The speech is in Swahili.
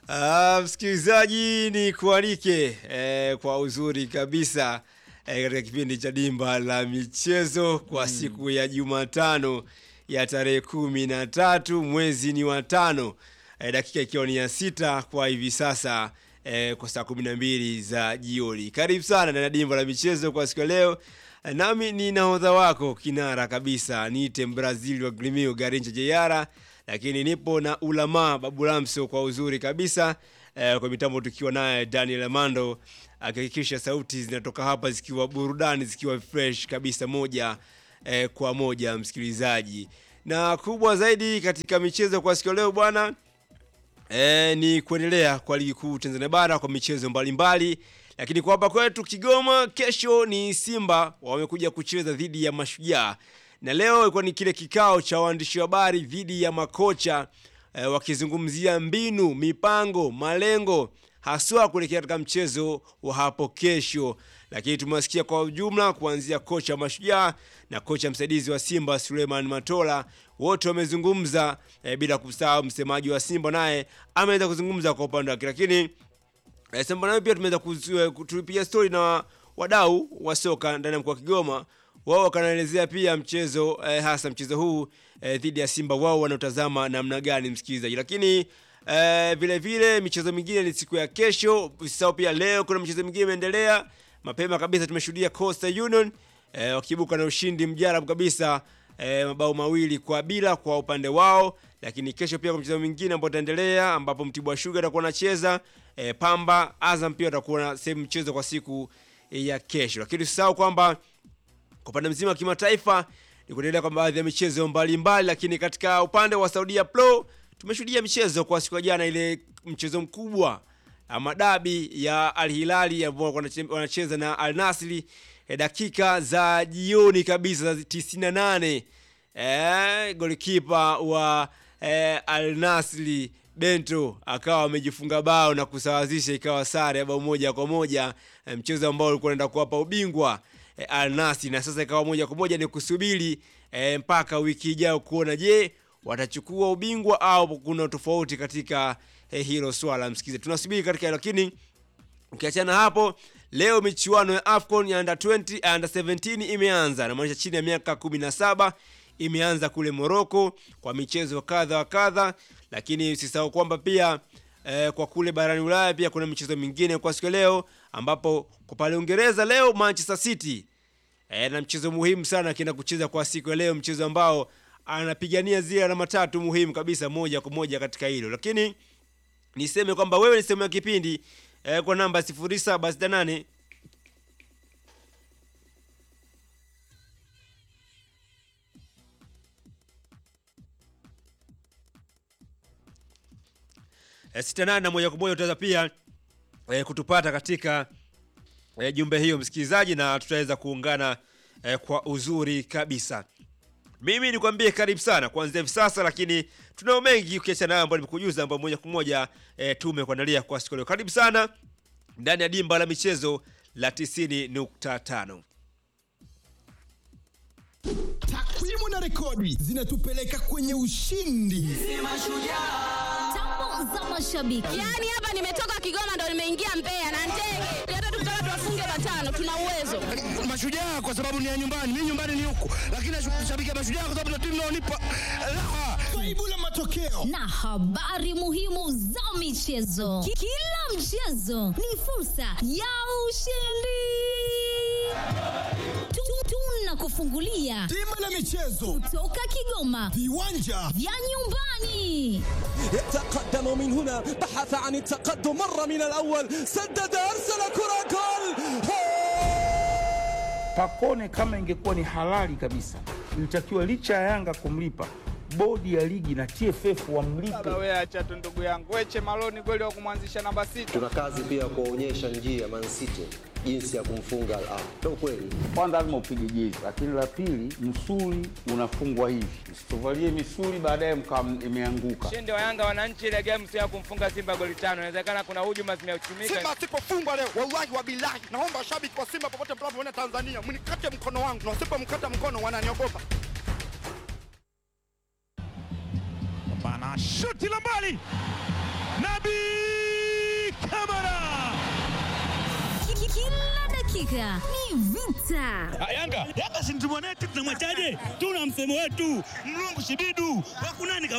Ah, msikilizaji ni kualike eh, kwa uzuri kabisa eh, katika kipindi cha dimba la michezo kwa siku ya Jumatano ya tarehe kumi na tatu mwezi ni wa tano eh, dakika ikiwa ni ya sita kwa hivi sasa eh, kwa saa kumi na mbili za jioni. Karibu sana ndani ya dimba la michezo kwa siku ya leo. Eh, Nami ni nahodha wako kinara kabisa, niite Brazil wa Grimio Garincha Jeyara lakini nipo na Ulama Babu Lamso kwa uzuri kabisa eh, kwa mitambo tukiwa naye Daniel Amando akihakikisha sauti zinatoka hapa zikiwa burudani zikiwa fresh kabisa moja eh, kwa moja msikilizaji, na kubwa zaidi katika michezo kwa siku ya leo bwana E, ni kuendelea kwa ligi kuu Tanzania bara kwa michezo mbalimbali, lakini kwa hapa kwetu Kigoma, kesho ni Simba wamekuja kucheza dhidi ya Mashujaa, na leo ilikuwa ni kile kikao cha waandishi wa habari dhidi ya makocha e, wakizungumzia mbinu, mipango, malengo haswa kuelekea katika mchezo wa hapo kesho. Lakini tumewasikia kwa ujumla kuanzia kocha wa Mashujaa na kocha msaidizi wa Simba Suleiman Matola, wote wamezungumza e, bila kusahau msemaji wa Simba naye ameweza kuzungumza kwa upande wake, lakini e, Simba nayo pia tumeweza kutupigia stori na wadau wa soka ndani ya mkoa wa Kigoma wao wakanaelezea pia mchezo eh, hasa mchezo huu eh, dhidi ya Simba wao wanaotazama namna gani msikilizaji, lakini eh, vile vile michezo mingine ni siku ya kesho. Usisahau pia leo kuna michezo mingine imeendelea mapema kabisa. Tumeshuhudia Coastal Union eh, wakiibuka na ushindi mjarabu kabisa eh, mabao mawili kwa bila kwa upande wao, lakini kesho pia kuna mchezo mwingine ambao utaendelea ambapo Mtibwa Sugar atakuwa anacheza eh, Pamba Azam pia atakuwa na sehemu mchezo kwa siku ya kesho, lakini usisahau kwamba kwa upande mzima wa kimataifa ni kuendelea kwa baadhi ya michezo mbalimbali, lakini katika upande wa Saudia Pro tumeshuhudia michezo kwa siku ya jana, ile mchezo mkubwa ama dabi ya Al Hilali ambao wanacheza na Al Nasri eh, dakika za jioni kabisa za 98 eh, golikipa wa eh, Al Nasri Bento akawa amejifunga bao na kusawazisha ikawa sare ya bao moja kwa moja eh, mchezo ambao ulikuwa unaenda kuwapa ubingwa E, Al Nassr na sasa ikawa moja kwa moja ni kusubiri e, mpaka wiki ijayo kuona je watachukua ubingwa au kuna tofauti katika e, hilo swala msikize, tunasubiri katika hilo. Lakini ukiachana hapo, leo michuano ya AFCON ya under 20 under 17 imeanza, na maanisha chini ya miaka 17 imeanza kule Morocco kwa michezo kadha wa kadha, lakini usisahau kwamba pia Eh, kwa kule barani Ulaya pia kuna michezo mingine kwa siku ya leo, ambapo kwa pale Uingereza leo Manchester City eh, na mchezo muhimu sana akienda kucheza kwa siku ya leo, mchezo ambao anapigania zile alama tatu muhimu kabisa moja kwa moja katika hilo. Lakini niseme kwamba wewe ni sehemu ya kipindi eh, kwa namba 0768 sita nane na moja kwa moja utaweza pia e, kutupata katika e, jumbe hiyo msikilizaji, na tutaweza kuungana e, kwa uzuri kabisa. Mimi nikwambie karibu sana kuanzia hivi sasa, lakini tunao mengi ukiachana nayo ambayo nimekujuza, ambayo moja kwa moja e, tumekuandalia kwa siku leo. Karibu sana ndani ya dimba la michezo la 90.5. Takwimu na rekodi zinatupeleka kwenye ushindi. Tambo za mashabiki. Yaani hapa nimetoka Kigoma ndo nimeingia Mbeya na ndege. Hata tukitaka tuwafunge matano tuna uwezo. Mashujaa kwa sababu ni ya nyumbani, mimi nyumbani ni huku, lakini nashabikia Mashujaa kwa sababu ndio timu inaonipa raha. Kaibu la matokeo na habari muhimu za michezo. Ki- Kila mchezo ni fursa ya ushindi. Tu- Tunakufungulia bima la michezo, toka Kigoma viwanja vya nyumbani. يتقدم من هنا بحث عن التقدم مر من الأول سدد أرسل كرة جول Pakone kama ingekuwa ni halali kabisa, ilitakiwa licha ya Yanga kumlipa bodi ya ligi na TFF wamlipe. Baba wewe acha tu ndugu yangu. Weche Maloni kweli wa kumwanzisha namba sita. tuna kazi pia ya kuwaonyesha njia Man City jinsi ya kumfunga Al Ahly. Ndio kweli. Kwanza lazima upige jezi, lakini la pili, msuli unafungwa hivi, msituvalie misuli baadaye mkawa imeanguka. Ushindi wa Yanga wananchi ile game sio ya kumfunga Simba goli tano. Inawezekana kuna hujuma zimeuchumika. Simba asipofungwa leo, wallahi wa bilahi, naomba washabiki wa Simba popote mnapoona Tanzania mnikate mkono wangu, na wasipomkata mkono wananiogopa. Bana shuti la mbali, Nabi dakika ni vita. Yanga Yanga si mtu mwanetu, tunamwachaje? Tuna msemo wetu mlungu shibidu wakunani